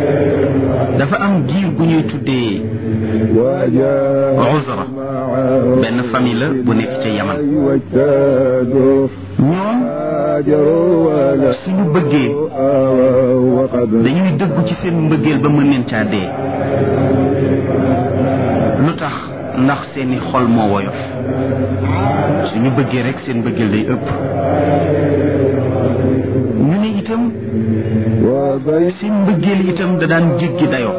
dafa am giir gu ñuy tuddee Uzra benn famille la bu nekk ca Yaman ñoom suñu bëggee dañuy dëggu ci seen mbëggeel ba mën leen caa dee lu tax ndax seeni xol moo woyof suñu bëggee rek seen mbëggeel day ëpp ñu ne itam seen mbëggeel itam da daan jéggi dayoo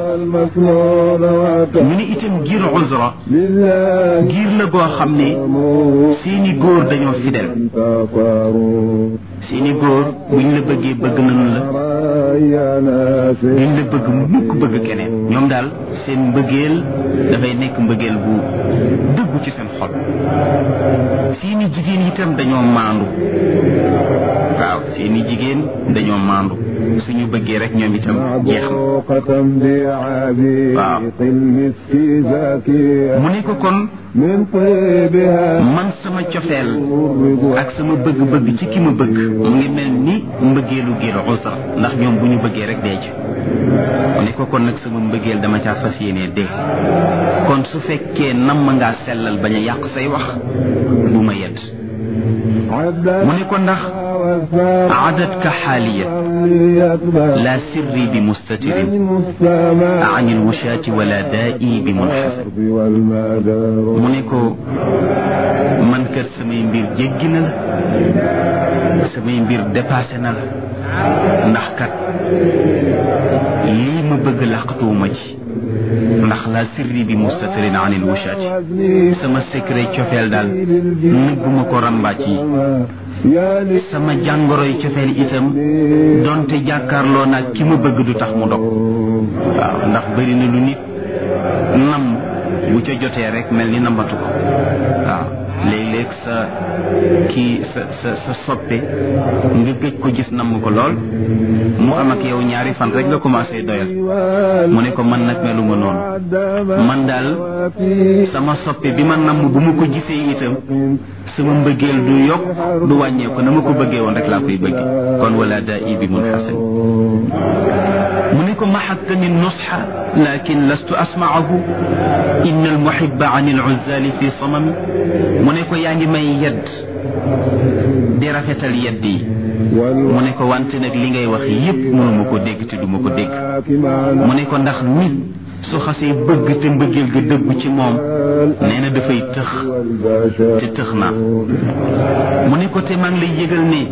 ñu ne itam giir Uzra giir la goo xam ne seeni góor dañoo fidèle seeni góor buñ la bëggee bëgg nañu la duñ la bëgg mukk bëgg keneen ñoom daal seen mbëggeel dafay nekk mbëggeel bu dëggu ci seen xol seeni jigéen itam dañoo maandu waaw seeni jigéen dañoo maandu suñu bëggee rek ñoom itam jeex na waaw mu ne ko kon man sama cofeel ak sama bëgg-bëgg ci ki ma bëgg mu ngi mel ni mbëggeelu giir usra ndax ñoom bu ñu bëggee rek dee ci mu ne ko kon nag sama mbëggeel dama caa fas yéenee dee kon su fekkee nam ma ngaa sellal bañ a yàq say wax bu ma yedd mu ne ko ndax عددك حاليا لا سري بمستتر عن الوشاة ولا دائي بمنحسر mu ne ko man kat samay mbir jéggi na la samay mbir dépassé na la ndax kat lii ma bëgg làqatuwuma ci ndax la sirri bi mustatirin an il wushati sama secret cofeel daal nëbbuma ko rambaaj yi sama jàngoroy cofeel itam donte jàkkaarloo naag ki ma bëgg du tax mu dog waaw ndax bëri na lu nit nam bu ca jotee rek mel ni nambatu ko waaw léeg-léeg sa kii sa sa sa soppe nga gëj ko gis namm ko lool mu am ak yow ñaari fan rek nga commencé doyal mu ne ko man nag meluma noonu man daal sama soppe bi ma namm bu ma ko gisee itam sama mbëggeel du yokk du wàññeeku na ma ko bëggee woon rek laa koy bëgge kon wala daa i bi mun xasan mu ne ko maxattani nusxa lakin lastu asmaahu inna almuhiba an aluzali fi samami mu ne ko yaa ngi may yedd di rafetal yedd yi mu ne ko wante nag li ngay wax yépp mënuma ko dégg te duma ko dégg mu ne ko ndax nit su xasee bëgg te mbëggeel ga dëggu ci moom nee na dafay tëx te tëx naa mu ne ko te maa ngi lay yëgal ne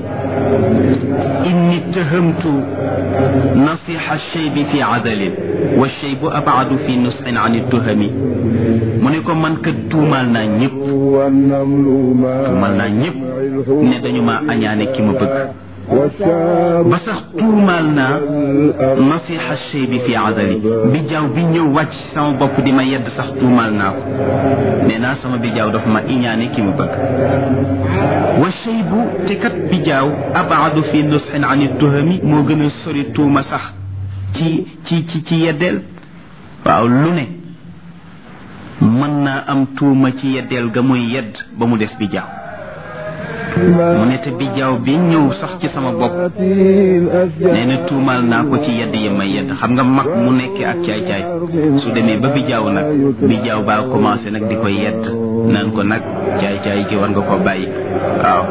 inni tahamtu nasiha shaybi fi adalin wa shaybu abadu fi nusxin an tuhami mu ne ko man kat tuumaal naa ñëpp tuumaal naa ñëpp ne dañu ma añaane ki ma bëgg ba sax tuumaal naa nasiha chey bi fi adali bi jaaw bi ñëw wàcc sama bopp di ma yedd sax tuumaal naa ko nee naa sama bi jaaw dafa ma iñaane ki ma bëgg wa chey bu te kat bi jaaw abaadu fi nusxin an tuhami moo gën a sori tuuma sax ci ci ci ci yeddeel waaw lu ne mën naa am tuuma ci yeddeel ga muy yedd ba mu des bi jaaw mu ne te bijaaw bi ñëw sax ci sama bopp nee na tuumaal naa ko ci yedd yi may yedd xam nga mag mu nekkee ak caay-caay su demee ba bijaaw nag bijaaw baa commencé nag di ko yedd naan ko nag caay-caay gi war nga ko bàyyi waaw